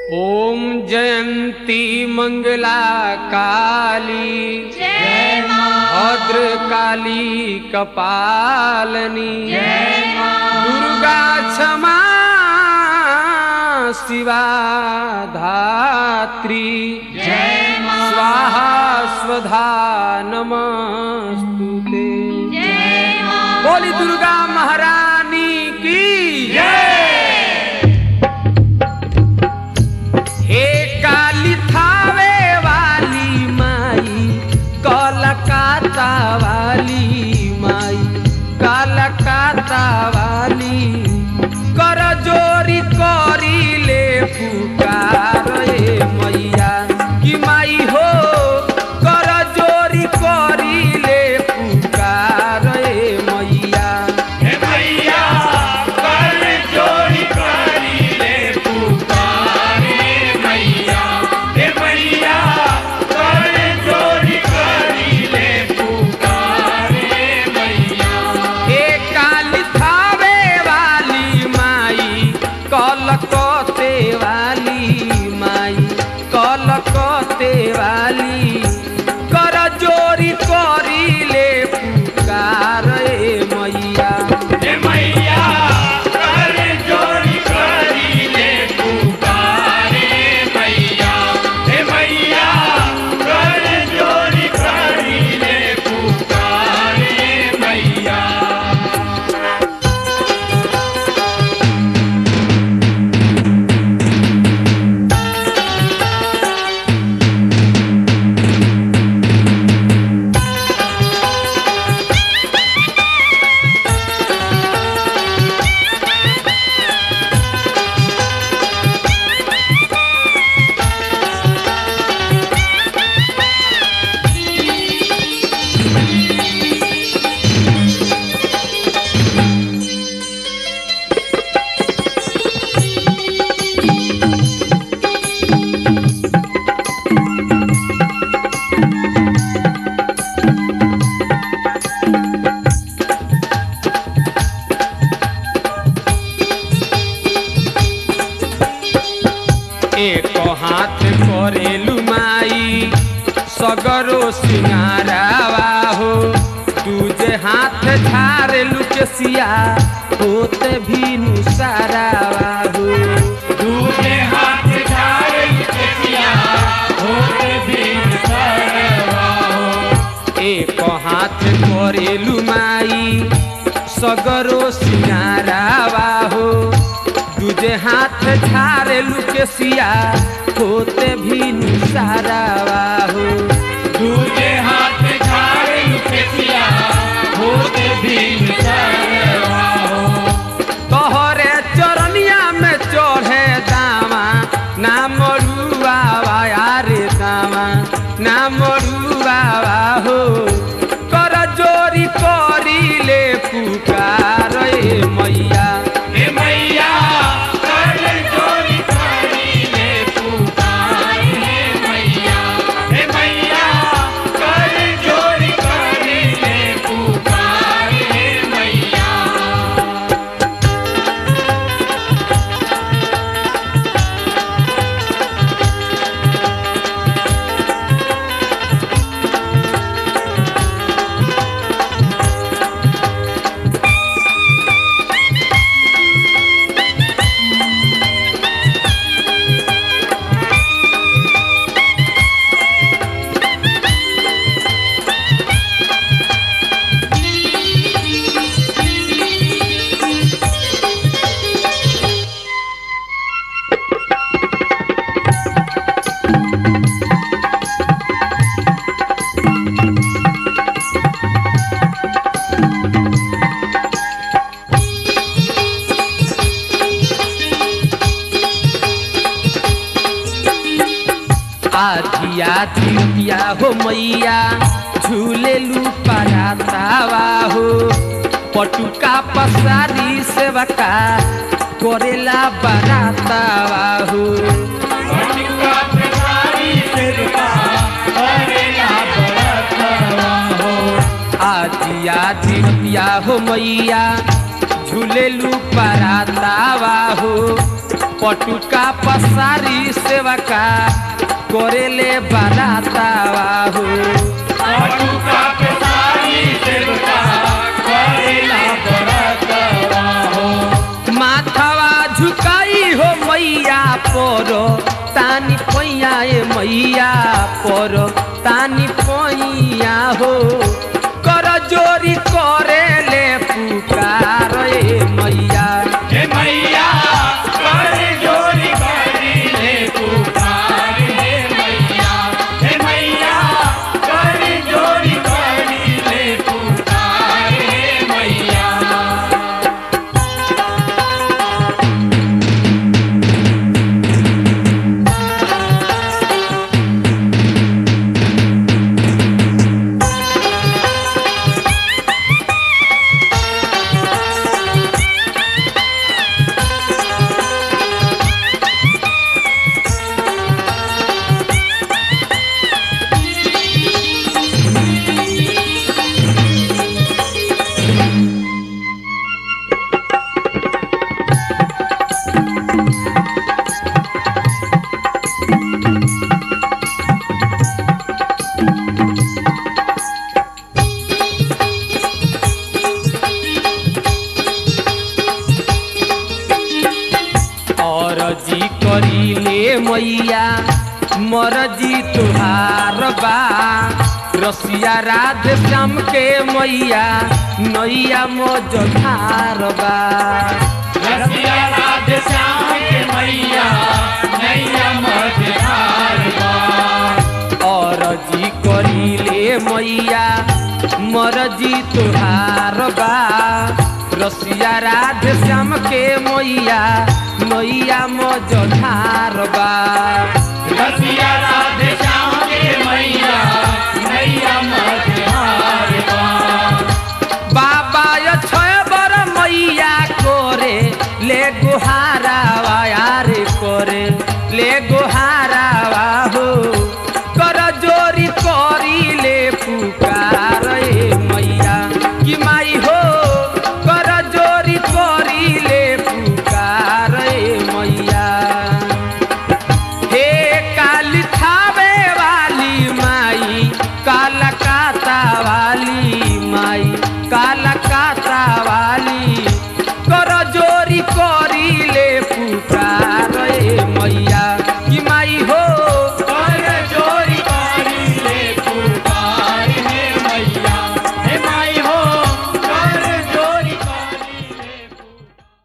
ॐ जयन्ती मङ्गला काली जय मां भद्रकाली कपालनी जय मां दुर्गा क्षमा शिवा धात्री जय मां स्वाहा स्वधा नमस्तु ते जय मां बोली दुर्गा महारानी की हे काली थावे वाली माई कलकत्ता वाली माई कलकत्ता वाली कर जोरी करी ले पुकार ए मैया कि माई हो कर जोरी करी ले पुकार ए मैया हे मैया कर जोड़ी करी ले पुकारे मैया हे मैया कर जोड़ी करी ले पुकारे मैया हे काली थावे वाली माई कलकते वाली माई कलकते वाली कर जोरी करी ले पुकार ए मैया हे मैया कर जोड़ी करी ले पुकारे मैया हे मैया कर जोड़ी करी ले पुकारे मैया एक हाथ करेलु माई सगरो सिंगारावा हो दूजे हाथ झारेलु के सिया होते भी नुसारावा हो दूजे हाथ झाड़ केसिया होते दिन सरवा हो एक हाथ करेलु माई सगरो सिंगारावा हो दूजे हाथ झारेलु के सिया होते भी नुसारावा हो दूजे हाथ झाड़ केसिया होते दिन सरवा हो तोहरे चरनिया में चढ़े दामा ना मरुआवा यारे दामा ना मरुआवा हो कर जोरी करी ले पुकार ए मैया हे मैया कर जोड़ी करी ले पुकारे मैया हे मैया कर जोड़ी करी ले पुकारे मैया आधिया दिया हो मैया झूले लू परातावा हो पटुका पसारी सेवका करेला बरातावा हो मटिका पिसारी सिरका करेला बरतवा हो आधिया दिया हो मैया झूले लू परातावा हो पटुका पसारी सेवा का करेले बारातावा हो पटुका पे सारी सेवका करेला बरतवा हो माथावा झुकाई हो मैया पर तानी पैया ए मैया पर तानी पैया हो कर जोरी करेले पुकार ए मैया हे मैया कर जोरी करी ले पुकार हे मैया हे मैया कर जोरी करी ले पुकार हे मैया और जी करीले मैया मरजी तुहार बा रसिया राधे श्याम के मैया नैया मोजधार बा रसिया राधे श्याम के मैया नैया मझधार बा और जी करीले मैया मरजी तुहार बा रसिया राधे श्याम के मैया नैया मोजधार बा